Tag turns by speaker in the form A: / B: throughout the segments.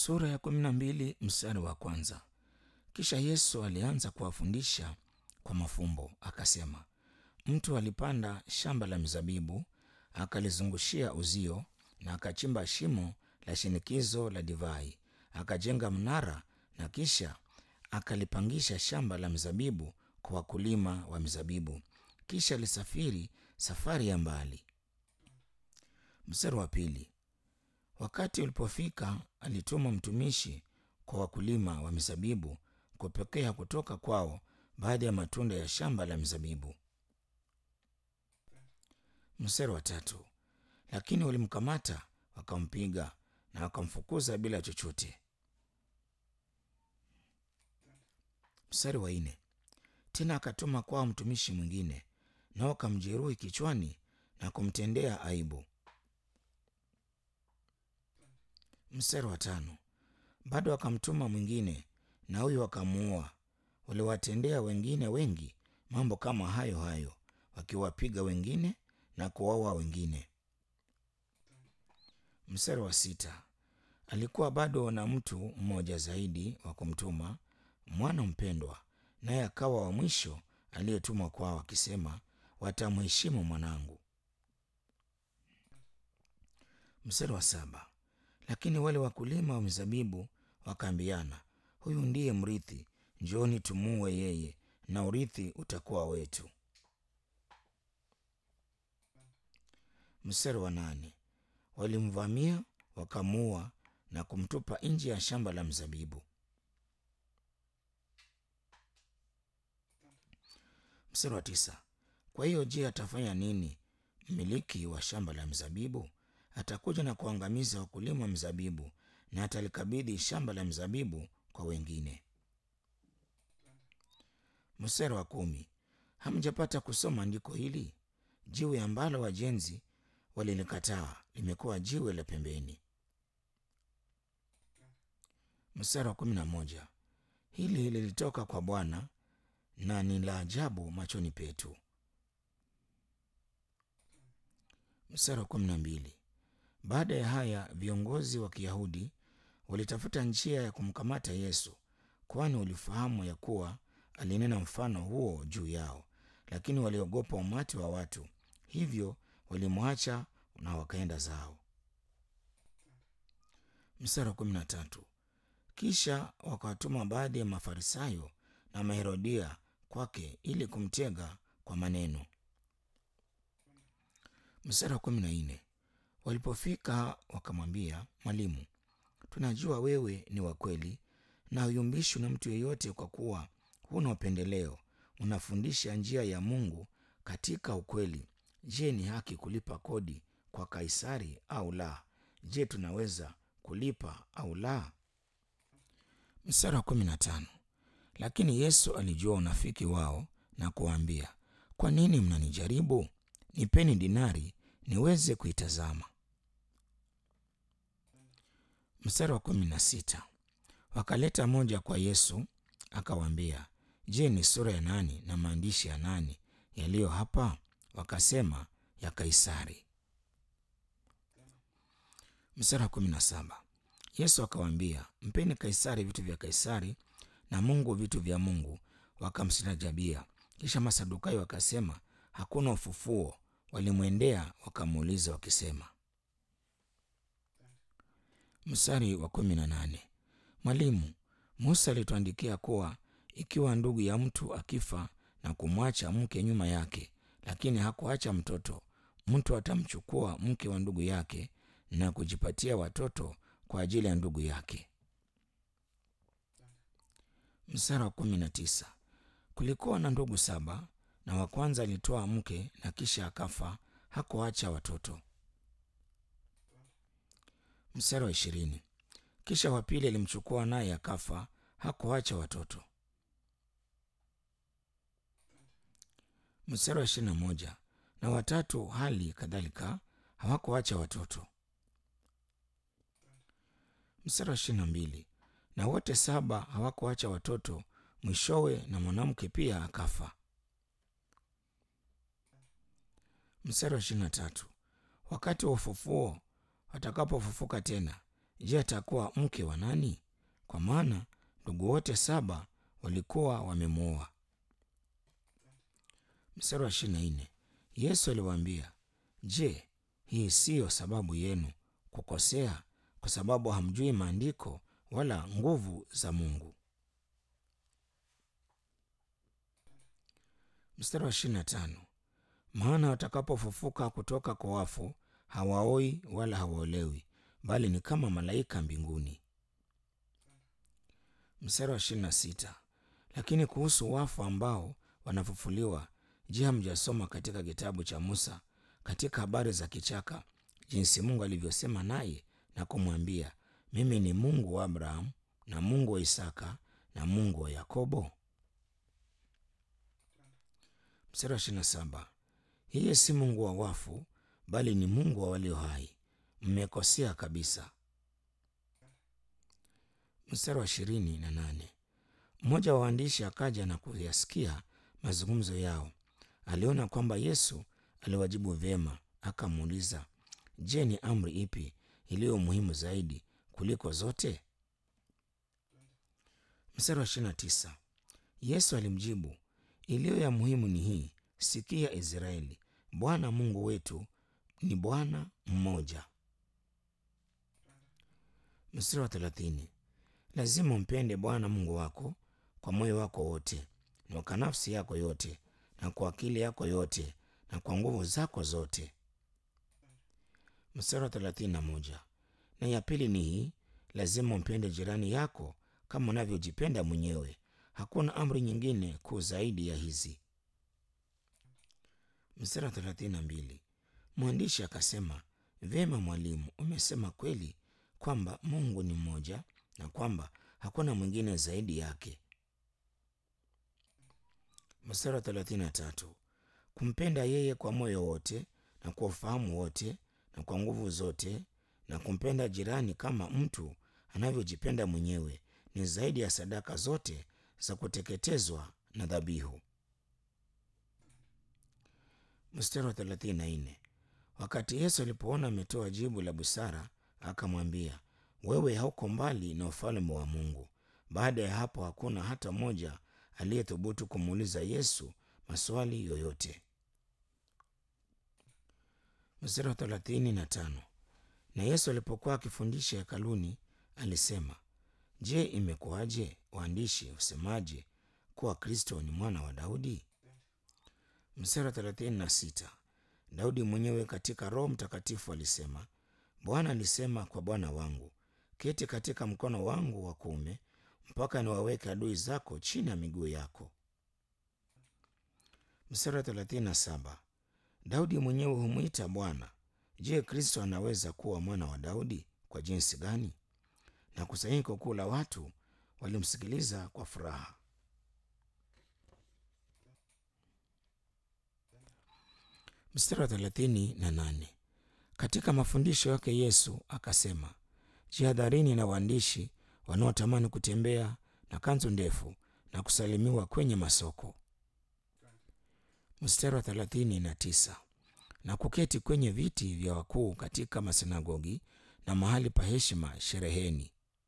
A: Sura ya kumi na mbili mstari wa kwanza. Kisha Yesu alianza kuwafundisha kwa mafumbo akasema, mtu alipanda shamba la mizabibu akalizungushia uzio na akachimba shimo la shinikizo la divai, akajenga mnara na kisha akalipangisha shamba la mizabibu kwa wakulima wa mizabibu, kisha alisafiri safari ya mbali. Mstari wa pili. Wakati ulipofika, alituma mtumishi kwa wakulima wa mizabibu kupokea kutoka kwao baadhi ya matunda ya shamba la mizabibu. Mstari wa tatu. Lakini walimkamata wakampiga na wakamfukuza bila chochote. Mstari wa nne. Tena akatuma kwao mtumishi mwingine, nao wakamjeruhi kichwani na kumtendea aibu. Mstari wa tano. Bado akamtuma mwingine, na huyo wakamuua. Waliwatendea wengine wengi mambo kama hayo hayo, wakiwapiga wengine na kuwaua wengine. Mstari wa sita. Alikuwa bado na mtu mmoja zaidi wa kumtuma, mwana mpendwa, naye akawa wa mwisho aliyetumwa kwao, akisema, watamheshimu mwanangu. Mstari wa saba. Lakini wale wakulima wa mizabibu wakaambiana, huyu ndiye mrithi, njooni tumuue yeye, na urithi utakuwa wetu. Mstari wa nane. Walimvamia wakamuua na kumtupa nje ya shamba la mzabibu. Mstari wa tisa. Kwa hiyo je, atafanya nini mmiliki wa shamba la mzabibu? Atakuja na kuangamiza wakulima wa mzabibu na atalikabidhi shamba la mzabibu kwa wengine. Mstari wa kumi. Hamjapata kusoma andiko hili? Jiwe ambalo wajenzi walilikataa limekuwa jiwe la pembeni. Mstari wa kumi na moja. Hili lilitoka kwa Bwana na ni la ajabu machoni petu. Mstari wa kumi na mbili. Baada ya haya viongozi wa Kiyahudi walitafuta njia ya kumkamata Yesu, kwani walifahamu ya kuwa alinena mfano huo juu yao, lakini waliogopa umati wa watu, hivyo walimwacha na wakaenda zao. Mstari wa kumi na tatu. Kisha wakawatuma baadhi ya Mafarisayo na Maherodia kwake ili kumtega kwa maneno. Mstari wa kumi na nne. Walipofika wakamwambia, Mwalimu, tunajua wewe ni wa kweli na huyumbishwi na mtu yeyote, kwa kuwa huna upendeleo, unafundisha njia ya Mungu katika ukweli. Je, ni haki kulipa kodi kwa Kaisari au la? Je, tunaweza kulipa au la? Mstari wa kumi na tano. Lakini Yesu alijua unafiki wao na kuwaambia, kwa nini mnanijaribu? Nipeni dinari niweze kuitazama. Mstari wa kumi na sita. Wakaleta moja kwa Yesu akawaambia, je, ni sura ya nani na maandishi ya nani yaliyo hapa? Wakasema, ya Kaisari. Mstari wa kumi na saba. Yesu akawaambia, mpeni Kaisari vitu vya Kaisari na Mungu vitu vya Mungu. Wakamstajabia. Kisha Masadukayo wakasema, hakuna ufufuo. Walimwendea wakamuuliza wakisema. Mstari wa kumi na nane. Mwalimu, Musa alituandikia kuwa ikiwa ndugu ya mtu akifa na kumwacha mke nyuma yake, lakini hakuacha mtoto, mtu atamchukua mke wa ndugu yake na kujipatia watoto kwa ajili ya ndugu yake. Mstari wa kumi na tisa. Kulikuwa na ndugu saba, na wa kwanza alitoa mke na kisha akafa, hakuacha watoto. Mstari wa ishirini. Kisha wa pili alimchukua naye akafa, hakuacha watoto. Mstari wa ishirini na moja. Na watatu hali kadhalika hawakuacha watoto. Mstari wa ishirini na mbili. Na wote saba hawakuacha watoto, mwishowe na mwanamke pia akafa. Mstari wa ishirini na tatu. Wakati wa ufufuo watakapofufuka tena, je, atakuwa mke wa nani? Kwa maana ndugu wote saba walikuwa wamemwoa. Mstari wa ishirini na nne Yesu aliwaambia, je, hii siyo sababu yenu kukosea, kwa sababu hamjui maandiko wala nguvu za Mungu? Mstari wa ishirini na tano maana watakapofufuka kutoka kwa wafu hawaoi wala hawaolewi, bali ni kama malaika mbinguni. Mstari wa ishirini na sita lakini kuhusu wafu ambao wanafufuliwa, je, hamjasoma katika kitabu cha Musa katika habari za kichaka, jinsi Mungu alivyosema naye na kumwambia, mimi ni Mungu wa Abrahamu na Mungu wa Isaka na Mungu wa Yakobo? Mstari wa ishirini na saba yeye si Mungu wa wafu, bali ni Mungu wa walio hai. Mmekosea kabisa. Mstari wa ishirini na nane mmoja wa waandishi akaja na kuyasikia mazungumzo yao. Aliona kwamba Yesu aliwajibu vyema, akamuuliza, Je, ni amri ipi iliyo muhimu zaidi kuliko zote? Mstari wa ishirini na tisa Yesu alimjibu, iliyo ya muhimu ni hii, sikia Israeli, Bwana Mungu wetu ni Bwana mmoja. Mstari wa thelathini lazima umpende Bwana Mungu wako kwa moyo wako wote na kwa nafsi yako yote na kwa akili yako yote na kwa nguvu zako zote. Mstari wa thelathini na moja na ya pili ni hii, lazima umpende jirani yako kama unavyojipenda mwenyewe. Hakuna amri nyingine kuu zaidi ya hizi. Mstari wa thelathini na mbili mwandishi akasema, vyema mwalimu, umesema kweli kwamba Mungu ni mmoja na kwamba hakuna mwingine zaidi yake. Mstari wa thelathini na tatu kumpenda yeye kwa moyo wote na kwa ufahamu wote na kwa nguvu zote na kumpenda jirani kama mtu anavyojipenda mwenyewe ni zaidi ya sadaka zote za kuteketezwa na dhabihu. Mstari wa thelathini na nne wakati Yesu alipoona ametoa jibu la busara, akamwambia, wewe hauko mbali na ufalme wa Mungu. Baada ya hapo hakuna hata mmoja aliyethubutu kumuuliza Yesu maswali yoyote. Mstari wa thelathini na tano na Yesu alipokuwa akifundisha hekaluni alisema, Je, imekuwaje waandishi husemaje kuwa Kristo ni mwana wa Daudi? Mstari wa thelathini na sita Daudi mwenyewe katika Roho Mtakatifu alisema, Bwana alisema kwa Bwana wangu, keti katika mkono wangu wa kuume mpaka niwaweke adui zako chini ya miguu yako. Mstari wa thelathini na saba Daudi mwenyewe humwita Bwana. Je, Kristo anaweza kuwa mwana wa Daudi kwa jinsi gani? Na kusanyiko kuu la watu walimsikiliza kwa furaha. Mstari wa thelathini na nane katika mafundisho yake Yesu akasema, jihadharini na waandishi wanaotamani kutembea na kanzu ndefu na kusalimiwa kwenye masoko. Mstari wa thelathini na tisa na kuketi kwenye viti vya wakuu katika masinagogi na mahali pa heshima shereheni.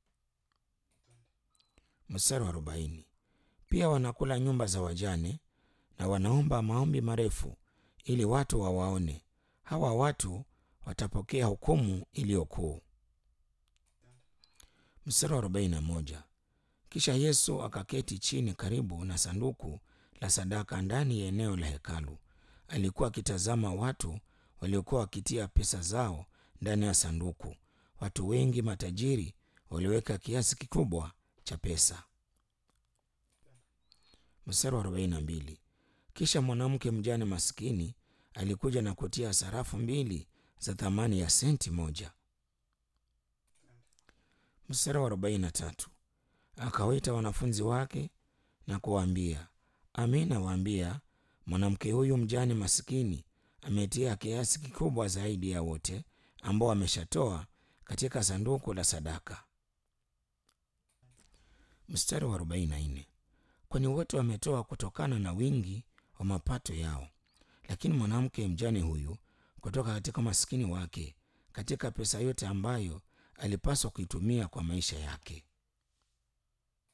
A: Mstari wa arobaini pia wanakula nyumba za wajane na wanaomba maombi marefu ili watu wawaone. Hawa watu watapokea hukumu iliyo kuu. Mstari wa arobaini na moja kisha Yesu akaketi chini karibu na sanduku la sadaka ndani ya eneo la hekalu. Alikuwa akitazama watu waliokuwa wakitia pesa zao ndani ya sanduku. Watu wengi matajiri waliweka kiasi kikubwa cha pesa. Mstari wa arobaini na mbili kisha mwanamke mjane maskini alikuja na kutia sarafu mbili za thamani ya senti moja. Mstari wa arobaini na tatu akawaita wanafunzi wake na kuwaambia, amin nawaambia, mwanamke huyu mjane masikini ametia kiasi kikubwa zaidi ya wote ambao ameshatoa katika sanduku la sadaka. Mstari wa arobaini na nne kwani wote wametoa kutokana na wingi wa mapato yao, lakini mwanamke mjane huyu kutoka katika maskini wake, katika pesa yote ambayo alipaswa kuitumia kwa maisha yake.